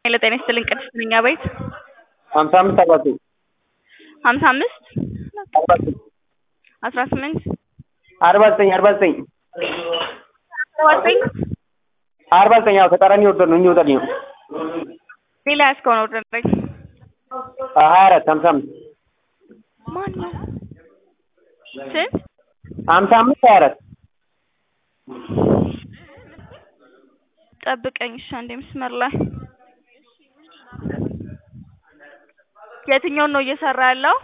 ሄሎ ጤና ይስጥልኝ ቅድስት ነኝ አቤት ሀምሳ አምስት አርባ ዘጠኝ ሀምሳ አምስት አርባ ዘጠኝ አስራ ስምንት አርባ ዘጠኝ አርባ ዘጠኝ አርባ ዘጠኝ አርባ ዘጠኝ አዎ ተቃራኒ ወርደር ነው የሚወጣልኝ ነው ሌላ ያዝከውን ኦርደር ላይ ሀያ አራት ሀምሳ አምስት ማን ነው ስንት ሀምሳ አምስት ሀያ አራት ጠብቀኝ እሺ አንዴ መስመር ላይ የትኛውን ነው እየሰራ ያለው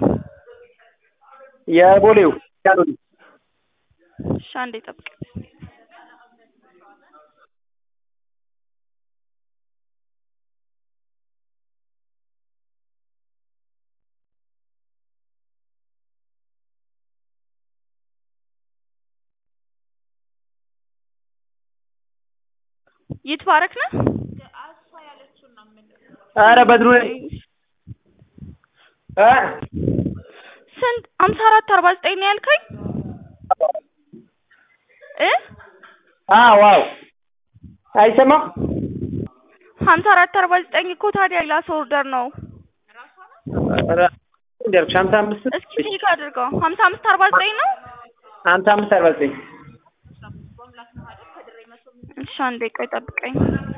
የቦሌው ያሉት እሺ አንዴ ጠብቀኝ ይትባረክ ነው ኧረ በድሩ ነኝ እ ስንት ሀምሳ አራት አርባ ዘጠኝ ነው ያልከኝ እ አዎ አዎ አይሰማም ሀምሳ አራት አርባ ዘጠኝ እኮ ታዲያ ሌላ ሰው ኦርደር ነው ኧረ እንደ አልኩሽ ሀምሳ አምስት እስኪ ቼክ አድርገው ሀምሳ አምስት አርባ ዘጠኝ ነው ሀምሳ አምስት አርባ ዘጠኝ እሺ አንዴ ቆይ ጠብቀኝ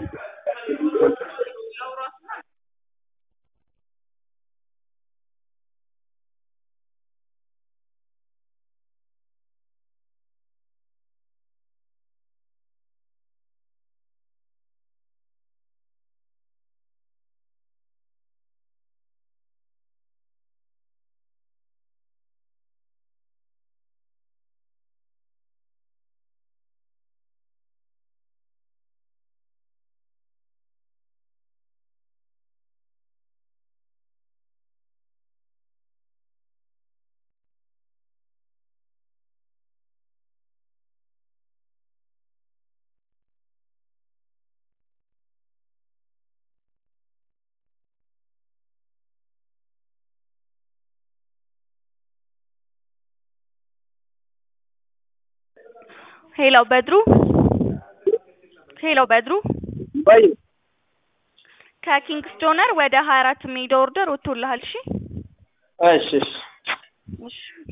ሄሎ በድሩ ሄሎ በድሩ ወይ ከኪንግስ ዶነር ወደ ሀያ አራት የሚሄደው ኦርደር ወጥቶልሃል እሺ እሺ እሺ እሺ